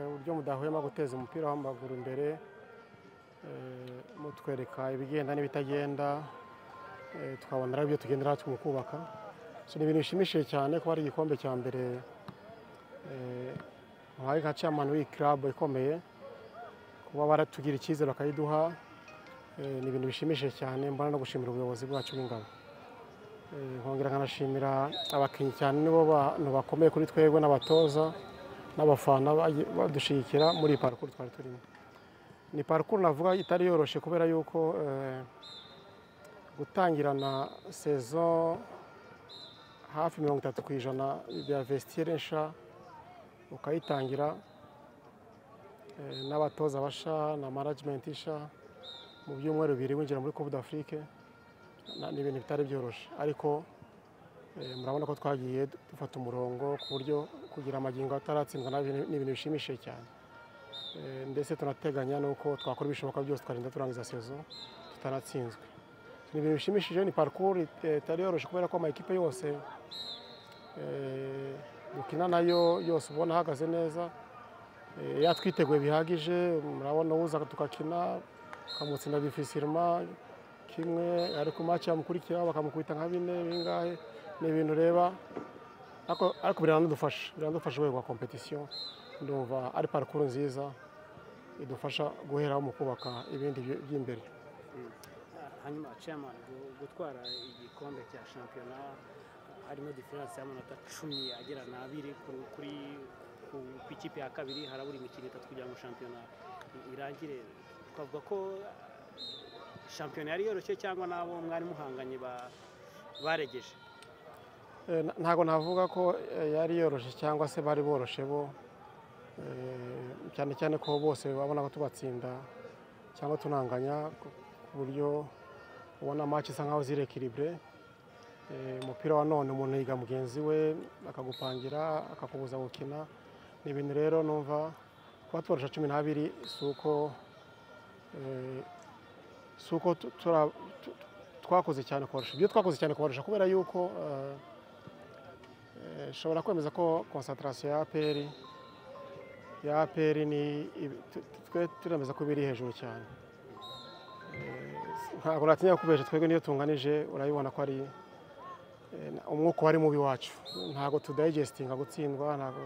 uburyo mudahwema guteza umupira w'amaguru imbere mutwereka ibigenda n'ibitagenda twabona ibyo tugendera mu kubaka ni ibintu bishimishije cyane kuba ari igikombe cya mbere muhaye nka camani w'iyi kirabu ikomeye kuba baratugira icyizere bakayiduha ni ibintu bishimishije cyane mbona no gushimira ubuyobozi bwacu bw'ingabo nkongera nkanashimira abakinnyi cyane nibo bantu bakomeye kuri twebwe n'abatoza n'abafana badushyigikira muri iyi parukuru twari turimo ni parukuru navuga itari yoroshye kubera yuko gutangirana sezo hafi mirongo itatu ku ijana bya vesitire nsha ukayitangira n'abatoza basha na manajimenti isha mu byumweru bibiri winjira muri kubu d'afurike ni ibintu bitari byoroshye ariko murabona ko twagiye dufata umurongo ku buryo kugira amagingo ataratsindwa ni ibintu bishimishije cyane ndetse tunateganya n'uko twakora ibishoboka byose twarinda turangiza sezo tutaratsinzwe ni ibintu bishimishije ni parikuru itari yoroshye kubera ko amakipe yose dukina nayo yose ubona ahagaze neza yatwiteguye bihagije murabona uza tugakina tukamutsinda bifisirima kimwe ariko maci yamukurikiraho bakamukubita nka bine bingahe ni ibintu ureba ariko biranadufasha biranadufasha urwego rwa kompetisiyo ndumva ari parikuru nziza idufasha guheraho mu kubaka ibindi by'imbere hanyuma chairman gutwara igikombe cya shampiyona harimo diferanse y'amanota cumi agera n'abiri kuri ku ikipe ya kabiri harabura imikino itatu kugira ngo shampiyona irangire twavuga ko shampiyona yari yoroshye cyangwa n'abo mwari muhanganye baregeje ntabwo navuga ko yari yoroshye cyangwa se bari boroshye bo cyane cyane ko bose babona ko tubatsinda cyangwa tunanganya ku buryo ubona amaci isa nkaho ziri ekiribure umupira wa none umuntu yiga mugenzi we akagupangira akakubuza gukina ni ibintu rero numva kuba tubarusha cumi n'abiri si uko si uko twakoze cyane kubarusha ibyo twakoze cyane kubarusha kubera yuko ushobora kwemeza ko konsantarasiyo ya aperi ya aperi ni twe turemeza ko biri hejuru cyane ntabwo natinya kubesha twebwe niyo tunganije urabibona ko ari umwuka wari mubi wacu ntabwo tudayigestinga gutsindwa ntabwo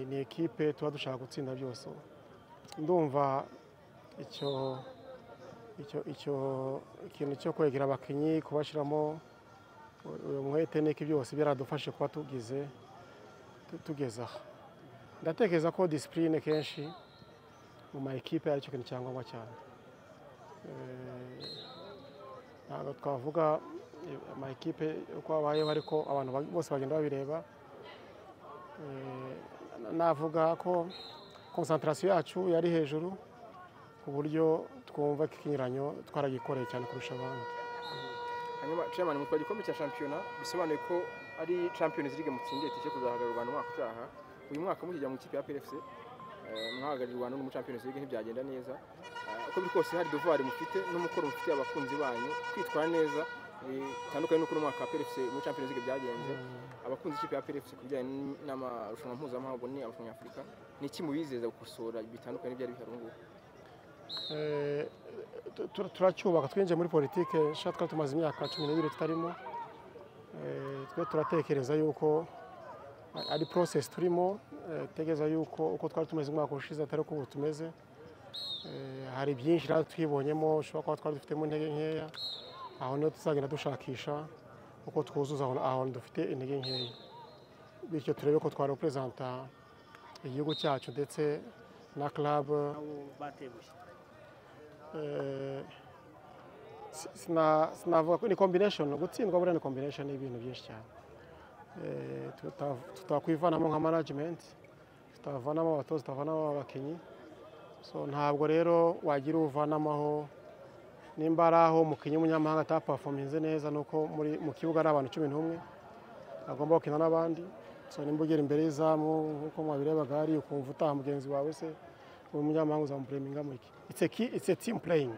ni ekipe tuba dushaka gutsinda byose ndumva icyo icyo ikintu cyo kwegera abakinnyi kubashyiramo uyu mwete niki byose byaradufashe kuba tugize tugeze aha ndatekereza ko disipurine kenshi mu ma ekipe ari cyo kintu cya ngombwa cyane ntabwo twavuga ama ekipe uko habayeho ariko abantu bose bagenda babireba navuga ko konsantarasiyo yacu yari hejuru ku buryo twumva ko ikinyuranyo twaragikoreye cyane kurusha abandi hanyuma chairman mutwara igikombe cya shampiyona bisobanuye ko ari champions league mutsindiye tije kuzahagararira u Rwanda umwaka utaha uyu mwaka mukijya mu ikipe ya PFC mwahagararira u Rwanda no mu champions league ntibyagenda neza uko biri kose hari devoir mufite n'umukoro mufite abakunzi banyu kwitwara neza bitandukanye n'uko umwaka wa PFC mu champions league byagenze abakunzi ikipe ya PFC kubijyanye n'amarushanwa mpuzamahanga ni abakinnyi Afurika ni iki mubizeza gukosora bitandukanye byari bihari ubu turacyubaka twinjiye muri politiki nshya twari tumaze imyaka cumi n'ibiri tutarimo twe turatekereza yuko ari porosesi turimo tegereza yuko uko twari tumeze umwaka ushize atari uko ubu tumeze hari byinshi rero twibonyemo ushobora kuba twari dufitemo intege nkeya aho niho tuzagenda dushakisha uko twuzuza aho dufite intege nkeya bityo turebe ko twareperezanta igihugu cyacu ndetse na club sinavuga ko ni kombineshoni gutsindwa buriya ni kombineshoni y'ibintu byinshi cyane tutakwivanamo nka manajimenti tutavanamo abatoza tutavanamo abakinnyi ntabwo rero wagira uvanamaho nimba ari aho umukinnyi w'umunyamahanga atapafominze neza ni uko muri mu kibuga ari abantu cumi n'umwe agomba gukina n'abandi so nimba ugera imbere y'izamu nk'uko mwabirebaga hari ukumva utaha mugenzi wawe se uwo munyamahanga uzamupureminga mu iki it's a key- it's a team playing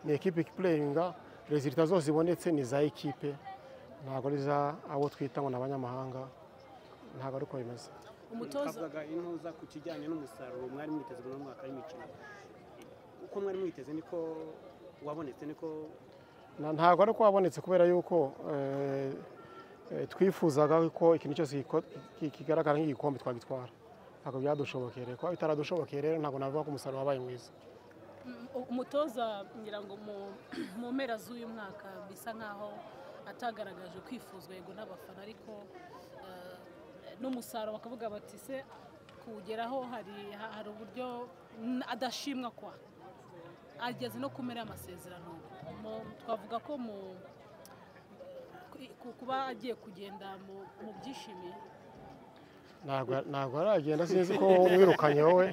ni ekipe pureyinga rezilita zose zibonetse ni iza ekipe ntabwo ari za abo twita ngo ni abanyamahanga ntabwo ari uko bimeze umutoza mwavugaga intuza ku kijyanye n'umusaruro mwari mwiteze muri uno mwaka w'imikino uko mwari mwiteze niko wabonetse niko Na- ntabwo ari uko wabonetse kubera yuko eh, eh, twifuzaga ko ikintu cyose giko- ki- kigaragara nk'igikombe twagitwara ntabwo byadushobokeye rero kuba bitaradushobokeye rero ntabwo navuga ko umusaruro wabaye mwiza mm, umutoza ngira ngo mu- mu mpera z'uyu mwaka bisa nk'aho atagaragaje kwifuzwa yego n'abafana ariko eh, n'umusaruro bakavuga bati se kuwugeraho hari ha- hari uburyo mm, adashimwa kwa ageze no kumera amasezerano Mu- twavuga ko mu ku- ku- kuba agiye kugenda mu- mu byishimiye ntabwo ntabwo aragenda sinzi ko umwirukanye wowe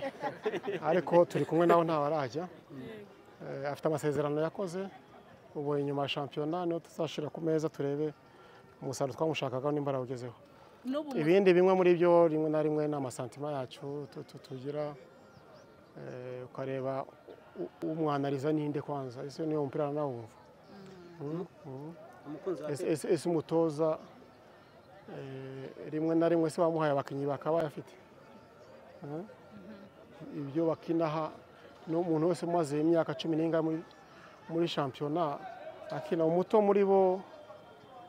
ariko turi kumwe nawe ntawe arajya Yego. Eh, afite amasezerano yakoze ubu inyuma ya shampiyona niho tuzashyira ku meza turebe umusaruro twamushakaga nimba arawugezeho n'ubu mu- ibindi bimwe muri byo rimwe na rimwe ni amasantima yacu tu- tu- tugira eh, ukareba u- umwanariza ninde kwanza ese niyo mupira aranawumva Mm, mm. umukunzi wa Ese- Pep- ese- ese umutoza eh, rimwe na rimwe se wamuhaye abakinnyi bakaba afite Eh? ibyo bakinaha n'umuntu wese umaze imyaka cumi n'ingahe muri- muri shampiyona akina umuto muri bo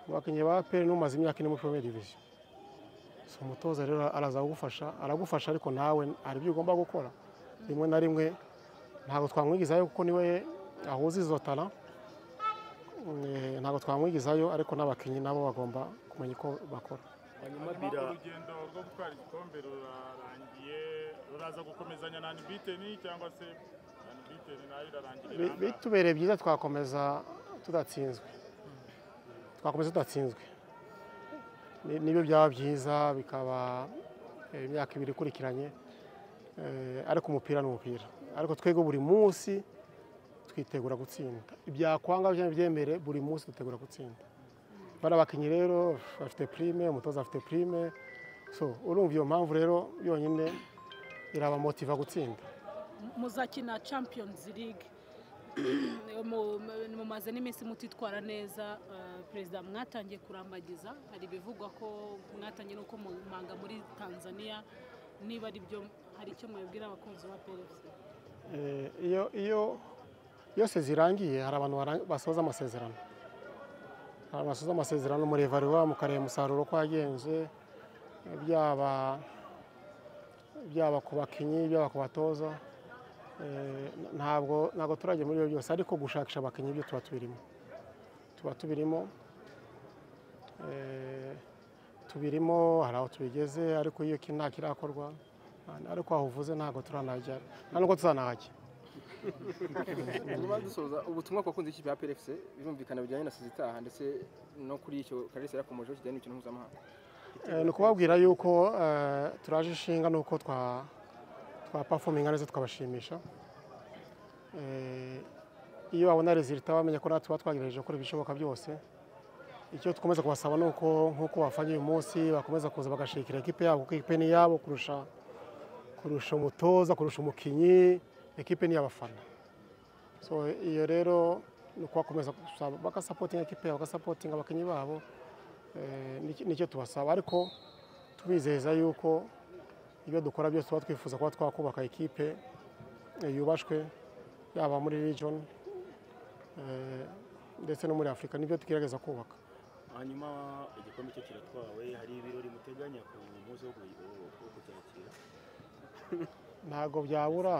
mu bakinnyi ba peri n'umaze imyaka ine muri porobe diviziyo si umutoza rero araza kugufasha aragufasha ariko nawe hari ibyo ugomba gukora rimwe na rimwe ntabwo twamwigizayo kuko niwe ahuza izo tara Eh, ntabwo twamwigizayo ariko n'abakinnyi nabo bagomba kumenya uko bakora hanyuma urugendo rwo gutwara igikombe rurarangiye ruraza gukomezanya na anibiteni cyangwa se anibiteni nayo irarangirira Bi- ahangaha. bitubereye byiza twakomeza tudatsinzwe twakomeza tudatsinzwe Ni- nibyo byaba byiza bikaba eh, imyaka ibiri ikurikiranye Eh, ariko umupira ni umupira ariko twebwe buri munsi twitegura gutsinda ibyakwanga cyangwa ibyemere buri munsi dutegura gutsinda bari abakinnyi rero bafite prime umutoza afite prime so urumva iyo mpamvu rero yonyine irabamotiva gutsinda muzakina champions league Mu- mu- mumaze n'iminsi mutitwara neza eh, perezida mwatangiye kurambagiza hari ibivugwa ko mwatangiye nuko mumanga muri tanzania niba ari byo hari icyo mwabwira abakunzi ba prc Eh, iyo iyo yose zirangiye hari abantu barang- basoza amasezerano hari abantu basoza amasezerano muri evaluwa mukareba umusaruro uko wagenze eh, byaba byaba ku bakinnyi byaba ku batoza Eh, n- ntabwo ntabwo turajya muri ibyo byose ariko gushakisha abakinnyi byo tuba tubirimo tuba tubirimo Eh, tubirimo hari aho tubigeze ariko iyo ki- nta kirakorwa ariko aho uvuze ntabwo turanahagera nta nubwo tuzanahajya hanyuma dusoza ubutumwa ku bakunzi b'ikipe ya PFC birumvikana bijyanye na sida itaha ndetse no kuri icyo karesi yakomeje kijyanye n'imikino mpuzamahanga Eh, ni ukubabwira yuko eh, turaje ishinga nuko twa twa pafominga neza tukabashimisha Eh, iyo babona rezilita bamenya ko natwe tuba twagerageje gukora ibishoboka byose icyo dukomeza kubasaba ni uko nk'uko bafanye uyu munsi bakomeza kuza bagashikira ekipe yabo kuko ekipe ni iyabo kurusha kurusha umutoza kurusha umukinnyi ekipe ni iy'abafana so iyo rero ni ukubakomeza gusaba- bagasapotinga ekipe yabo bagasapotinga abakinnyi babo Eh, niki- nicyo tubasaba ariko tubizeza yuko ibyo dukora byose tuba twifuza kuba twakubaka ikipe eh, yubashwe yaba muri region eh, ndetse no muri afurika nibyo tugerageza kubaka hanyuma igikombe cyo kiratwawe hari ibirori muteganya ku munsi wo ku- wo kucyakira ntabwo byabura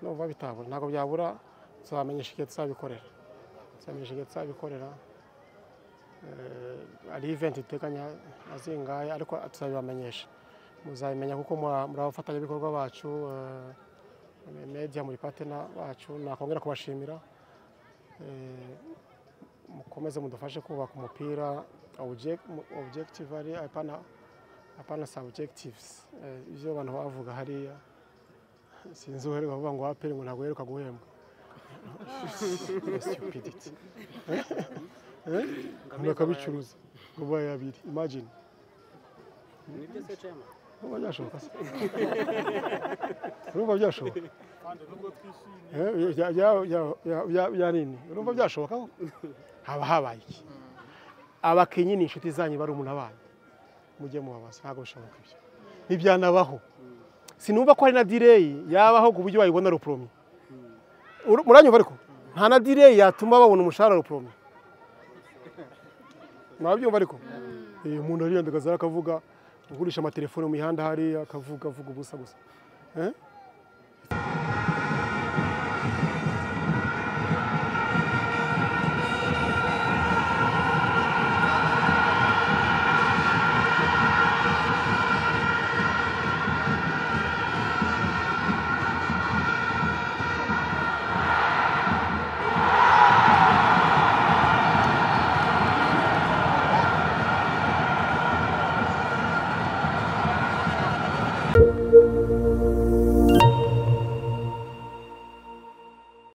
numva bitabura ntabwo byabura tuzamenyesha igihe tuzabikorera tuzamenyesha igihe tuzabikorera Eh, hari iventi duteganya azingaye ariko tuzabibamenyesha muzabimenya kuko mura- muri abafatanyabikorwa bacu eh, media muri patena bacu nakongera kubashimira Eh, mukomeze mudufashe kubaka umupira object- mu- objective ari apana apana subjectives Eh, ibyo abantu bavuga hariya sinzi uheruka kuvuga ngo waperi ngo ntabwo uheruka guhembwa stupidity bakabicuruza ngo babaye babiri imagine nibyo se chairman urumva byashoboka se urumva byashoboka kandi nubwo twishimye Eh, bya- bya- bya- bya- bya- bya nini urumva byashoboka ko haba habaye iki abakinnyi ni inshuti zanyu bari umuntu abanyu mujye mubabaza ntabwo bishoboka ibyo ntibyanabaho sinumva ko hari na direyi yabaho ku buryo wayibona ruporomye Uru- muranyumva ariko nta na direyi yatuma babona umushahara ruporomye mwabyumva ariko Eh, umuntu ariyandagaza akavuga ugurisha amatelefone mu mihanda hariya akavuga avuga ubusa gusa Eh?